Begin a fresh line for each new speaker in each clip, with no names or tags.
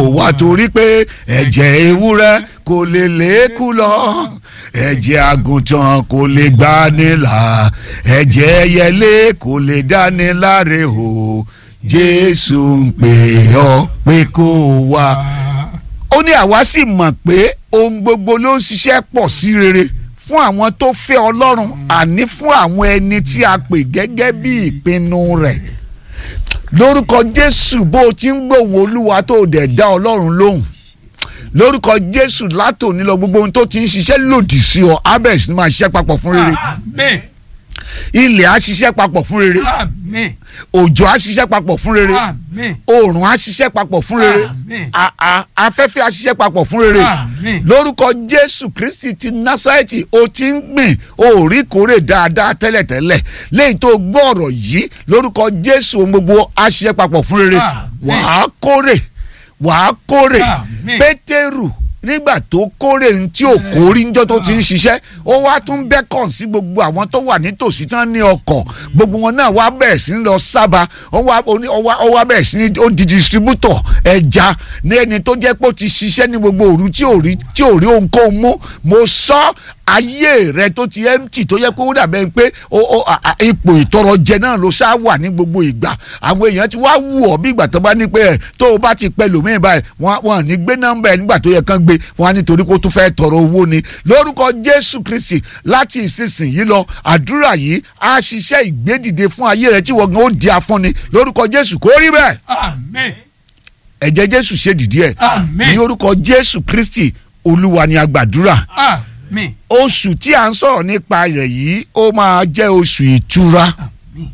wá torí pé ẹ̀jẹ̀ ewúrẹ́ kò lè lékú lọ ẹ̀jẹ̀ àgùntàn kò lè gbani là ẹ̀jẹ̀ ẹyẹlé kò lè dáni láre o jésù ń pè ọ́ pé kó o wá. ó ní àwa sì mọ̀ pé ohun gbogbo ló ń ṣiṣẹ́ pọ̀ sí rere fún àwọn tó fẹ́ ọlọ́run àní fún àwọn ẹni tí a pè gẹ́gẹ́ bí ìpinnu rẹ̀ lórúkọ jésù bó o ti ń gbóhùn olúwa tó o dẹ̀ dá ọlọ́run lóhùn lórúkọ jésù látòní lọ gbogbo ohun tó ti ń ṣiṣẹ́ lòdì sí ọ abẹ́ẹ̀ sì máa ṣiṣẹ́ papọ̀ fún rere
Àmín.
ilẹ̀ á ṣiṣẹ́ papọ̀ fún rere
Àmín.
òjò á ṣiṣẹ́ papọ̀ fún rere
Àmín.
oòrùn á ṣiṣẹ́ papọ̀ fún rere
Àmín.
a- a- afẹ́fẹ́ á ṣiṣẹ́ papọ̀ fún rere
Àmín.
lórúkọ jésù kristi ti násárẹ́tì o ti ń gbìn o ò rí kórè dáadáa tẹ́lẹ̀tẹ́lẹ̀ lẹ́yìn tó gbọ́ ọ̀rọ̀ yìí lórúkọ jésù ohun gbogbo á ṣiṣẹ́ papọ̀ fún rere
Àmín.
wàá kórè wàá kórè
Àmín.
pétérù nígbà tó kórè ní tí ò kórí níjọ́ tó ti ń ṣiṣẹ́ ó wá tún bẹ́kàn sí gbogbo àwọn tó wà nítòsí tán ní ọkọ̀ gbogbo wọn náà wá bẹ̀rẹ̀ sí ní lọ sábà ó wá ó ní- ó wá- ó wá bẹ̀rẹ̀ sí ní ó di distributor ẹja ní ẹni tó jẹ́ pé ó ti ṣiṣẹ́ ní gbogbo òru tí ò rí tí ò rí ohunkóhun mú mo sọ ayé rẹ tó ti empty tó yẹ kó ó dàbẹ̀ pé ó- ó- à- à- ipò ìtọrọ jẹ náà ló ṣá wà ní gbogbo ìgbà àwọn èèyàn ti wá wù ọ́ bí ìgbà tó bá ní pé ẹ̀ tó o bá ti pẹ́ lòmíì báyìí wọ́n wọ́n ní gbé nọ́mbà ẹ̀ nígbà tó yẹ kán gbé wọ́n á nítorí kó tún fẹ́ tọrọ owó ni lórúkọ jésù kristi láti ìsinsìnyí lọ àdúrà yìí á ṣiṣẹ́ ìgbédìde fún ayé rẹ tí wọ́n gan ó di afúnni lórúkọ jésù kó rí bẹ́ẹ̀
Àmín.
ẹ̀jẹ̀ jésù ṣe dìdí ẹ̀
Àmín.
ní orúkọ jésù kristi olúwa ni a gbàdúrà
Àmín.
oṣù tí a ń sọ̀rọ̀ nípa rẹ̀ yìí ó máa jẹ́ oṣù ìtura
Àmín.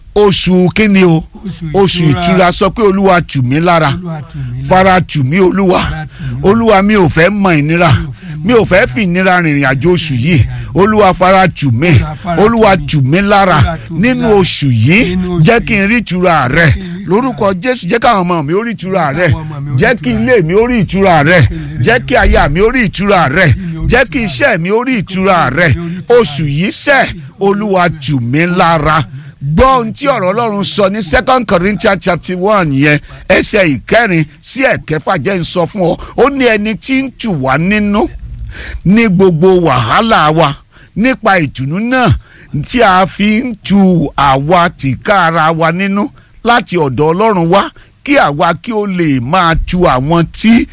oṣù kíni o
Oṣù
oṣù ìtura sọ pé olúwa tù mí lára
Olúwa tù mí lára.
fara tù mí olúwa
Fara tù mí.
olúwa mi ò fẹ́ mọ ìnira mi ò fẹ́ fi ìnira rìnrìn àjò oṣù yìí olúwa fara tù mí
Fara tù
olúwa
mí.
tù mí lára
Fara tù mí
nínú
lára.
oṣù yìí
Nínú oṣù
jẹ́ kí n rí ìtura rẹ
kí n rí ìtura
lórúkọ jésù jẹ́ káwọn ọmọ mi ó rí ìtura
Jẹ́
rẹ
káwọn ọmọ mi ó rí
jẹ́ kí
ìtura
ilé mi ó rí ìtura rẹ jẹ́ kí aya mi ó rí ìtura rẹ
mi ó rí
jẹ́ kí
ìtura
iṣẹ́ mi ó rí ìtura rẹ
mi ó rí ìtura
oṣù yìí sẹ́ olúwa tù mí lára gbọ́ ohun tí ọ̀rọ̀ ọlọ́run sọ ní second corinthians chapter one yẹn ẹsẹ̀ ìkẹrin sí ẹ̀kẹfà jẹ́ ń sọ fún ọ ó ní ẹni tí ń tù wá nínú ní gbogbo wàhálà wa nípa ìtùnú náà tí a fi ń tu àwa tìka ara wa nínú láti ọ̀dọ̀ ọlọ́run wá kí àwa kí ó lè máa tu àwọn tí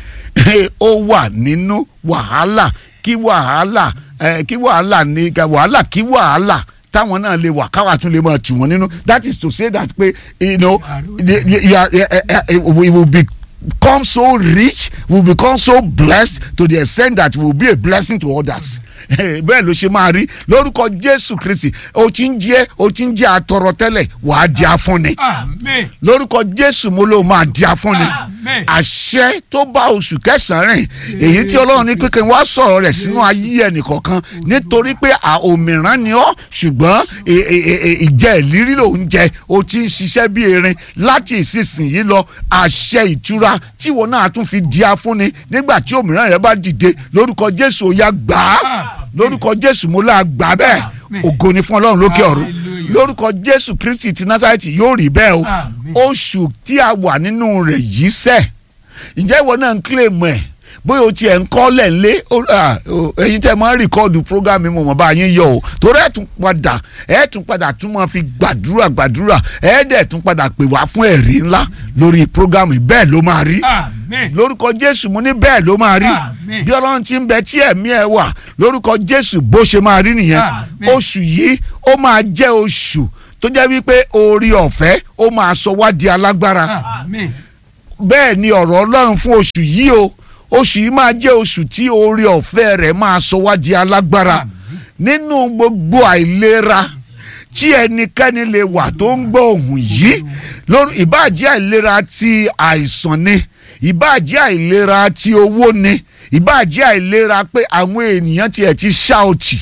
ó wà nínú wàhálà kí wàhálà eh, kí wàhálà ní wàhálà kí wàhálà táwọn náà lè wà káwa tún lè máa tù wọ́n nínú that is to say that pé you know the- the- you are- eh, eh, eh, we will become so rich we will become so blessed to the extent that we will be a blessing to others bẹ́ẹ̀ ló ṣe máa rí lórúkọ jésù kristi o ti ń jẹ́ o ti ń jẹ́ atọrọ tẹ́lẹ̀ wàá di afúnni
Àmín.
lórúkọ jésù mo ló máa di afúnni
Àmín.
àṣẹ tó bá oṣù kẹsàn-án rìn èyí tí ọlọ́run ní pínpín wá sọ̀rọ̀ rẹ̀ sínú ayé ẹnìkọ̀ọ̀kan nítorí pé à òmìrán ni ọ́ ṣùgbọ́n ì- ì- ì- ìjẹ́ ìlírí ló ń jẹ o ti ń ṣiṣẹ́ bí erin láti ìsinsìnyí lọ àṣẹ ìtura tí wọn náà tún fi di afúnni nígbà tí òmìrán rẹ bá dìde lórúkọ jésù ó yá gbà á
Àmín.
lórúkọ jésù mo là gbà bẹ́ẹ̀
Àmín.
ògo ni fún ọlọ́run lókè ọ̀run
Hallelujah.
lórúkọ jésù kristi ti násàrẹ́tì yóò rí bẹ́ẹ̀ o
Àmín.
oṣù tí a wà nínú rẹ̀ yìí sẹ́ ǹjẹ́ ìwọ náà ń kílèmù ẹ̀ bóyá o tiẹ̀ ń kọ́ lẹ̀ ńlé ó- à, ó, ẹ̀yin tẹ́ máa ń rìkọ́ọ̀dù prógámì mo mọ̀ bá yín yọ o torí ẹ̀ tún padà ẹ̀ tún padà tún máa fi gbàdúrà gbàdúrà ẹ̀ dẹ̀ tún padà pè wá fún ẹ̀rí ńlá lórí prógámì bẹ́ẹ̀ ló máa rí
Àmín.
lórúkọ jésù mo ní bẹ́ẹ̀ ló máa rí
Àmín.
bí ọlọ́run ti ń bẹ tí ẹ̀mí ẹ̀ wà lórúkọ jésù bó ṣe máa rí nìyẹn
Àmín.
oṣù yìí ó máa jẹ́ oṣù tó jẹ́ wípé orí ọ̀fẹ́ ó máa sọ wá di alágbára
Àmín.
bẹ́ẹ̀ ni ọ̀rọ̀ ọlọ́run fún oṣù yìí o oṣù yìí máa jẹ́ oṣù tí orí ọ̀fẹ́ rẹ̀ máa sọ wá di alágbára nínú gbogbo àìlera tí ẹnikẹ́ni lè wà tó ń gbọ́ ohùn yìí lórí ìbáàjẹ́ àìlera ti àìsàn ni ìbáàjẹ́ àìlera ti owó ni ìbáàjẹ́ àìlera pé àwọn ènìyàn tiẹ̀ ti ṣá ọtí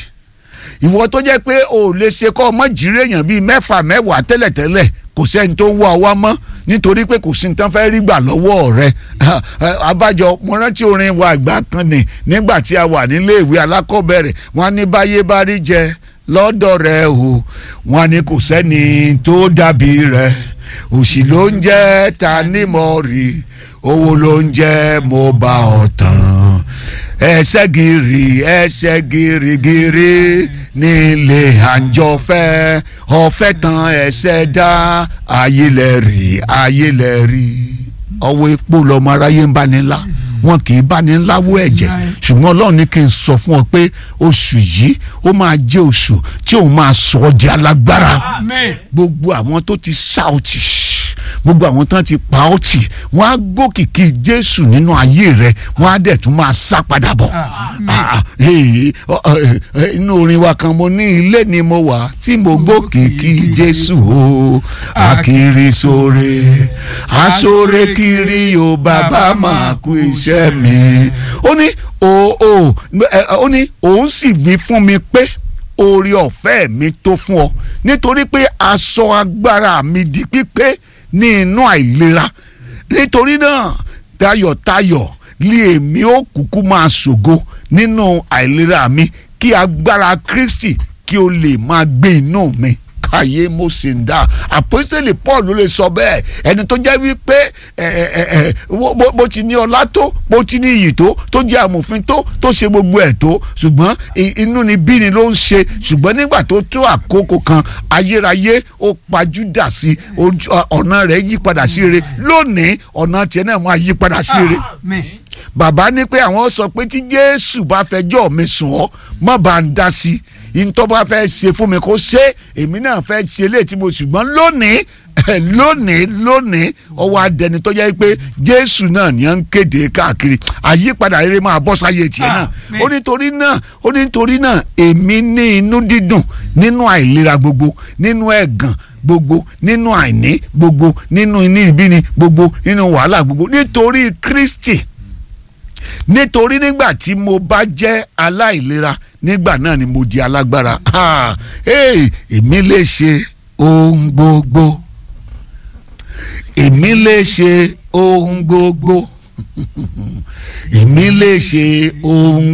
ìwọ tó jẹ́ pé o ò lè ṣe kọ́ ọmọ jíire èèyàn bíi mẹ́fà mẹ́wàá tẹ́lẹ̀tẹ́lẹ̀ kò sẹ́ni tó ń wá ọ wá mọ́ nítorí pé kò sí ní tán fẹ́ rí gbà lọ́wọ́ rẹ abájọ mo rántí orin wa àgbà kan ní nígbà tí a wà nílé ìwé alákọ̀ọ́bẹ̀rẹ̀ wọ́n ní báyé bá rí jẹ lọ́dọ̀ rẹ o wọ́n ní kò sẹ́ni tó dàbí rẹ òṣì ló ń jẹ́ ta nímọ̀ rí owó ló ń jẹ́ mo bá ọ tán ẹsẹ̀ gírí ẹsẹ̀ gírígírí nílé àǹjọ̀fẹ́ ọ̀fẹ́ tán ẹsẹ̀ dá ayélẹ́rì ayélẹ́rì ọwọ́ epo lọmọ aráyé ń báni ńlá wọn kì í báni ńlá wó ẹ̀jẹ̀ ṣùgbọ́n ọlọ́run ní kí n sọ fún ọ pé oṣù yìí ó máa jẹ́ oṣù tí òun máa sọ ọ́ di alágbára
Amen.
gbogbo àwọn tó ti ṣáòtì gbogbo àwọn tán ti pa ọ́ tì wọ́n á gbókìkí jésù nínú ayé rẹ wọ́n á dẹ̀ tún máa sá padà bọ̀
Amen.
Ah, eh, ọ, eh, eh, inú orin wa kan mo ní ilé ni mo wà tí mo gbókìkí jésù o akiri sóre asóre kiri o bàbá máa kú iṣẹ́ mi ó ní o o ẹ, ó ní òun sì wí fún mi pé oore ọ̀fẹ́ mi tó fún ọ nítorí pé aṣọ agbára mi di pípé ní inú àìlera nítorí náà tayọ̀tayọ̀ lé èmi ó kúkú máa ṣògo nínú àìlera mi kí agbára Kristi kí o lè máa gbé inú mi káyé mo sì ń dá àpọ́sítélì Paul ló lè sọ bẹ́ẹ̀ ẹni tó jẹ́ wípé ẹ, ẹ, ẹ, bó- bó bó ti ní ọlá tó bó ti ní iyì tó tó jẹ́ amòfin tó tó ṣe gbogbo ẹ̀ tó ṣùgbọ́n i- inú ni bí ni ló ń ṣe ṣùgbọ́n nígbà tó tó àkókò kan ayérayé ó pajúdà sí ojú- ọ̀nà rẹ̀ yí padà sí rere lónìí ọ̀nà tiẹ̀ náà máa yí padà sí rere
Amen.
bàbá ní pé àwọn sọ pé tí jésù bá fẹjọ́ mi sùn ọ́ má bá ń dá sí i ntọ́ bá fẹ́ ṣe fún mi kó ṣe èmi náà fẹ́ ṣe léètí mo ṣùgbọ́n lónìí lónìí lónìí ọwọ́ adẹni tó jẹ́ pé jésù náà ni à ń kéde káàkiri àyípadà rere máa bọ́ sáyé tiẹ̀ náà
Àmín.
ó nítorí náà ó nítorí náà èmi ní inú dídùn nínú àìlera gbogbo nínú ẹ̀gàn gbogbo nínú àìní gbogbo nínú inú ìbíni gbogbo nínú wàhálà gbogbo nítorí kristi nítorí nígbà tí mo bá jẹ́ aláìlera nígbà náà ni mo di alágbára Ah, hey, èmi lè ṣe ohun gbogbo èmi lè ṣe ohun gbogbo èmi lè ṣe ohun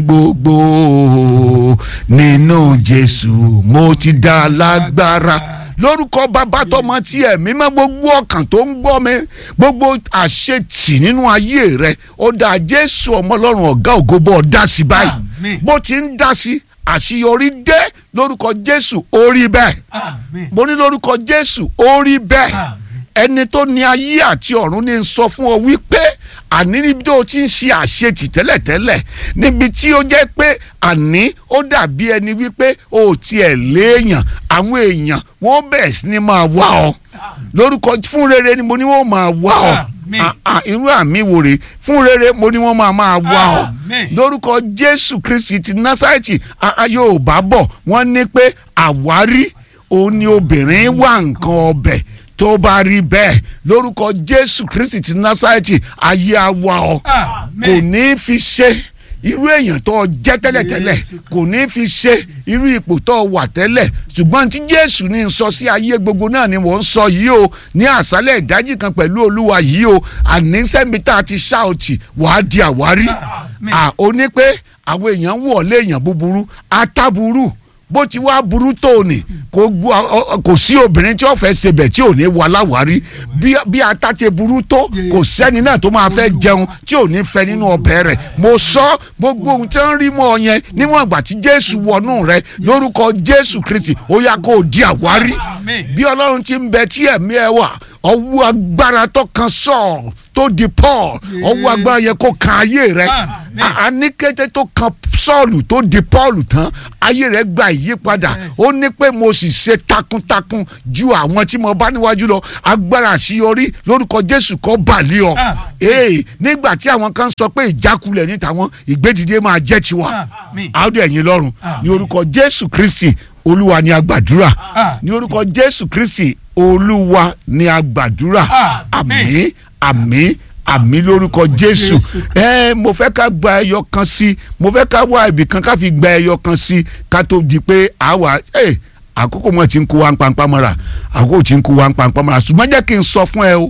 gbogbo nínú Jésù mo ti dá lágbára lórúkọ bàbá tọmọ tí ẹ̀mí mọ́ gbogbo ọkàn tó ń gbọ́ mi gbogbo àṣetì nínú ayé rẹ ó dá Jésù ọmọ Ọlọ́run ọ̀gá ògo bọ́ ọ dá sí báyìí
Àmín.
bó ti ń dá sí àṣeyọrí dé lórúkọ Jésù ó rí bẹ́ẹ̀
Amen.
mo ní lórúkọ Jésù ó rí bẹ́ẹ̀
Àmín.
ẹni tó ní ayé àti ọ̀run ní sọ fún ọ wípé àní níbi tó o ti ń ṣe àṣetì tẹ́lẹ̀tẹ́lẹ̀ níbi tí ó jẹ́ pé àní ó dàbí ẹni wípé o ò tiẹ̀ léèyàn àwọn èèyàn wọ́n bẹ̀rẹ̀ sí ni máa wá ọ lórúkọ fún rere ni mo ní wọ́n máa wá ọ
Àmín.
Ah, ah, irú àmì wò rè fún rere mo ní wọ́n máa máa wá ọ
Àmín.
lórúkọ Jésù Kristi ti Násárẹ́tì ah, ah, Yorùbá bọ̀ wọ́n ní pé àwárí òun ni obìnrin wá nǹkan ọbẹ̀ tó bá rí bẹ́ẹ̀ lórúkọ Jésù Kristi ti Násárẹ́tì ayé awa ọ kò
Amen.
ní í fi ṣe irú èèyàn tó o jẹ́ tẹ́lẹ̀tẹ́lẹ̀
Jésù
kò ní í fi ṣe irú ipò tó o wà tẹ́lẹ̀ ṣùgbọ́n tí Jésù ní í sọ sí ayé gbogbo náà ni mò ń sọ yìí o ní àṣálẹ̀ ìdájí kan pẹ̀lú Olúwa yìí o àní sẹ́mi tá a ti ṣáòtì wàá di àwárí
Amen.
à ó ní pé àwọn èèyàn ń wọ̀ léèyàn búburú atáburú bó ti wá burú tó ní kò gbọ́ ọ- ọ- kò sí obìnrin tí ó fẹ́ ṣebẹ̀ tí ò ní wà láwárí bí bí ata ti burú tó kò sẹ́ni náà tó máa fẹ́ jẹun tí ò ní fẹ́ nínú ọbẹ̀ rẹ̀ mo sọ gbogbo ohun tí ń rí mọ́ ọ yẹn níwọ̀n ìgbà tí Jésù wọnú rẹ lórúkọ Jésù Kristi ó yá kó o di àwárí
Amen.
bí ọlọ́run ti ń bẹ tí ẹ̀mí ẹ wà ọwọ́ agbára tó kan Sọ́ọ̀lù tó di Paul ọwọ́ agbára yẹ kó kan ayé rẹ
Amen.
a ní kété tó kan Sọ́ọ̀lù tó di Paul tán ayé rẹ gba ìyípadà ó ní pé mo sì ṣe takuntakun ju àwọn tí mo bá níwájú lọ agbára àṣeyọrí lórúkọ Jésù kó bàlẹ́ ọ
Amen.
ee nígbà tí àwọn kan sọ pé ìjákulẹ̀ ní tàwọn ìgbédìde máa jẹ́ tiwa
Amen.
àádọ́ ẹ̀yin lọ́rùn ní
Amen.
orúkọ Jésù Kristi Olúwa ni a gbàdúrà
Amen.
ní orúkọ Jésù Kristi Olúwa ni a gbàdúrà
Amen.
àmín àmín àmín lórúkọ Jésù
Jésù.
ẹ mo fẹ́ ká gba ẹyọ kan sí mo fẹ́ ká wá ibì kan ká fi gba ẹyọ kan sí ká tó di pé àwa ẹ àkókò mọ̀ tí ń kó wa ń pampá mọ́ra àkókò tí ń kó wa ń pampá mọ́ra ṣùgbọ́n jẹ́ kí n sọ fún ẹ o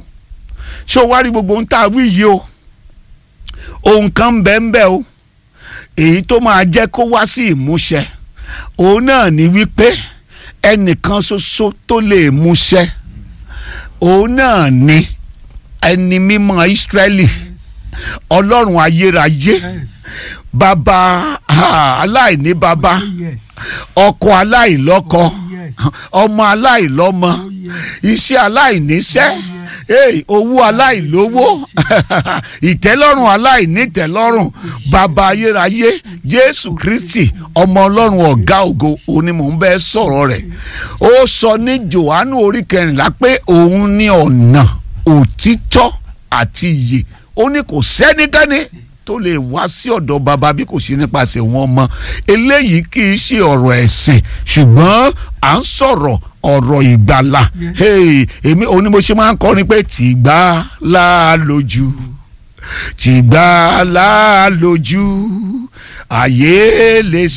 ṣé o wá rí gbogbo ohun tá a wí yìí o ohun kan ń bẹ ń bẹ o èyí tó máa jẹ́ kó wá sí ìmúṣẹ òun náà ni wípé ẹnìkan ṣoṣo tó lè múṣẹ òun náà ni ẹni mímọ́ Ísírẹ́lì ọlọ́run ayérayé
Yes.
bàbá ah, aláìní bàbá
Oh, yes.
ọkọ aláìlọ́kọ
Oh, yes.
ọmọ aláìlọ́mọ
Oh, yes.
iṣẹ́ aláìníṣẹ́ hey, owó aláìlówó ìtẹ́lọ́rùn aláìnítẹ́lọ́rùn bàbá ayérayé jésù kristi ọmọ ọlọ́run ọ̀gá ògo òní mò ń bẹ́ sọ̀rọ̀ rẹ̀ ó sọ ní johannu orí kẹrìnlá pé òun ní ọ̀nà òtítọ́ àti ìyè ó ní kò sẹ́nikẹ́ni tó lè wá sí ọ̀dọ̀ bàbá bí kò ṣe nípasẹ̀ wọn mọ́ eléyìí kì í ṣe ọ̀rọ̀ ẹ̀sìn ṣùgbọ́n à ń sọ̀rọ̀ ọ̀rọ̀ ìgbàlà
Yes.
hey, èmi òun ni mo ṣe máa ń kọrin pé tìgbà là lójú tìgbà là lójú àyè lè